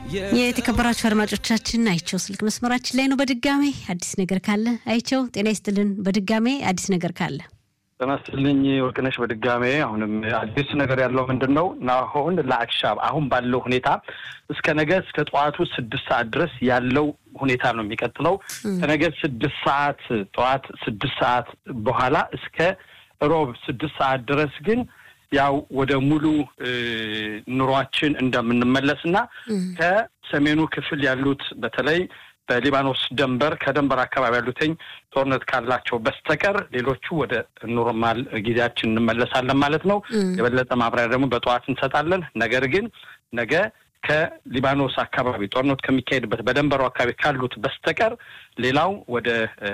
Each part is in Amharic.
የተከበራችሁ አድማጮቻችን አይቸው ስልክ መስመራችን ላይ ነው። በድጋሜ አዲስ ነገር ካለ አይቸው ጤና ይስጥልን። በድጋሜ አዲስ ነገር ካለ ጤና ይስጥልኝ ወርቅነሽ። በድጋሜ አሁንም አዲስ ነገር ያለው ምንድን ነው? አሁን ለአክሻብ አሁን ባለው ሁኔታ እስከ ነገ እስከ ጠዋቱ ስድስት ሰዓት ድረስ ያለው ሁኔታ ነው የሚቀጥለው። ከነገ ስድስት ሰዓት ጠዋት ስድስት ሰዓት በኋላ እስከ ሮብ ስድስት ሰዓት ድረስ ግን ያው ወደ ሙሉ ኑሯችን እንደምንመለስ እና ከሰሜኑ ክፍል ያሉት በተለይ በሊባኖስ ደንበር ከደንበር አካባቢ ያሉትኝ ጦርነት ካላቸው በስተቀር ሌሎቹ ወደ ኖርማል ጊዜያችን እንመለሳለን ማለት ነው። የበለጠ ማብራሪያ ደግሞ በጠዋት እንሰጣለን። ነገር ግን ነገ ከሊባኖስ አካባቢ ጦርነቱ ከሚካሄድበት በደንበሩ አካባቢ ካሉት በስተቀር ሌላው ወደ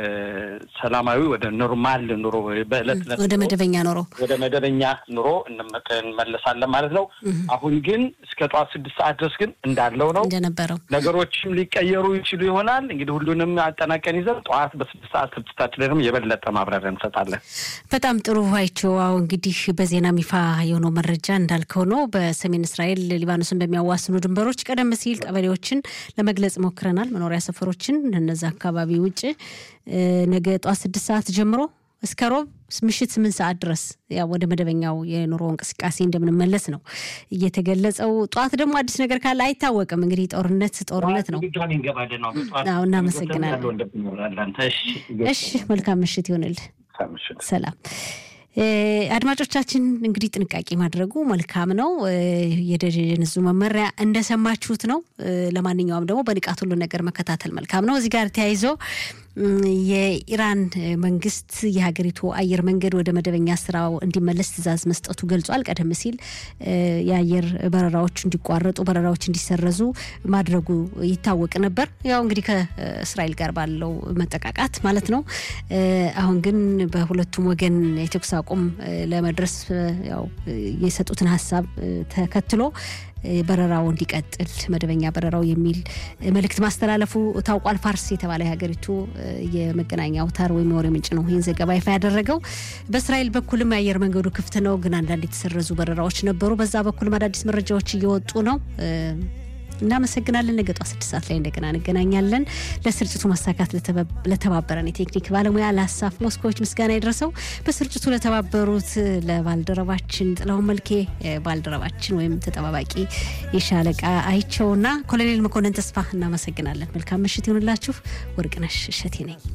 ሰላማዊ ወደ ኖርማል ኑሮ በዕለት ዕለት ወደ መደበኛ ኑሮ ወደ መደበኛ ኑሮ እንመለሳለን ማለት ነው። አሁን ግን እስከ ጠዋት ስድስት ሰዓት ድረስ ግን እንዳለው ነው እንደነበረው ነገሮችም ሊቀየሩ ይችሉ ይሆናል። እንግዲህ ሁሉንም አጠናቀን ይዘን ጠዋት በስድስት ሰዓት ስድስታችን ላይ ደግሞ የበለጠ ማብራሪያ እንሰጣለን። በጣም ጥሩ አይቸው። አሁ እንግዲህ በዜና ይፋ የሆነው መረጃ እንዳልከው ነው። በሰሜን እስራኤል ሊባኖስን በሚያዋስኑ ድንበሮች ቀደም ሲል ቀበሌዎችን ለመግለጽ ሞክረናል። መኖሪያ ሰፈሮችን እነዚ አካባቢ ውጭ ነገ ጠዋት ስድስት ሰዓት ጀምሮ እስከ ሮብ ምሽት ስምንት ሰዓት ድረስ ያው ወደ መደበኛው የኑሮ እንቅስቃሴ እንደምንመለስ ነው እየተገለጸው። ጠዋት ደግሞ አዲስ ነገር ካለ አይታወቅም። እንግዲህ ጦርነት ጦርነት ነው። አዎ፣ እናመሰግናለን። እሺ፣ መልካም ምሽት ይሆንል። ሰላም አድማጮቻችን እንግዲህ ጥንቃቄ ማድረጉ መልካም ነው። የደህንነቱ መመሪያ እንደሰማችሁት ነው። ለማንኛውም ደግሞ በንቃት ሁሉ ነገር መከታተል መልካም ነው። እዚህ ጋር ተያይዞ የኢራን መንግስት የሀገሪቱ አየር መንገድ ወደ መደበኛ ስራው እንዲመለስ ትዕዛዝ መስጠቱ ገልጿል። ቀደም ሲል የአየር በረራዎች እንዲቋረጡ፣ በረራዎች እንዲሰረዙ ማድረጉ ይታወቅ ነበር። ያው እንግዲህ ከእስራኤል ጋር ባለው መጠቃቃት ማለት ነው። አሁን ግን በሁለቱም ወገን የተኩስ አቁም ለመድረስ ያው የሰጡትን ሀሳብ ተከትሎ በረራው እንዲቀጥል መደበኛ በረራው የሚል መልእክት ማስተላለፉ ታውቋል። ፋርስ የተባለ የሀገሪቱ የመገናኛ አውታር ወይም የወሬ ምንጭ ነው ይህን ዘገባ ይፋ ያደረገው። በእስራኤል በኩልም የአየር መንገዱ ክፍት ነው፣ ግን አንዳንድ የተሰረዙ በረራዎች ነበሩ። በዛ በኩልም አዳዲስ መረጃዎች እየወጡ ነው። እናመሰግናለን። ነገ ጠዋት ስድስት ሰዓት ላይ እንደገና እንገናኛለን። ለስርጭቱ ማሳካት ለተባበረን የቴክኒክ ባለሙያ ለሀሳፍ ሞስኮዎች ምስጋና ይድረሰው። በስርጭቱ ለተባበሩት ለባልደረባችን ጥላሁን መልኬ ባልደረባችን ወይም ተጠባባቂ የሻለቃ አይቸውና ኮሎኔል መኮንን ተስፋ እናመሰግናለን። መልካም ምሽት ይሁንላችሁ። ወርቅነሽ እሸቴ ነኝ።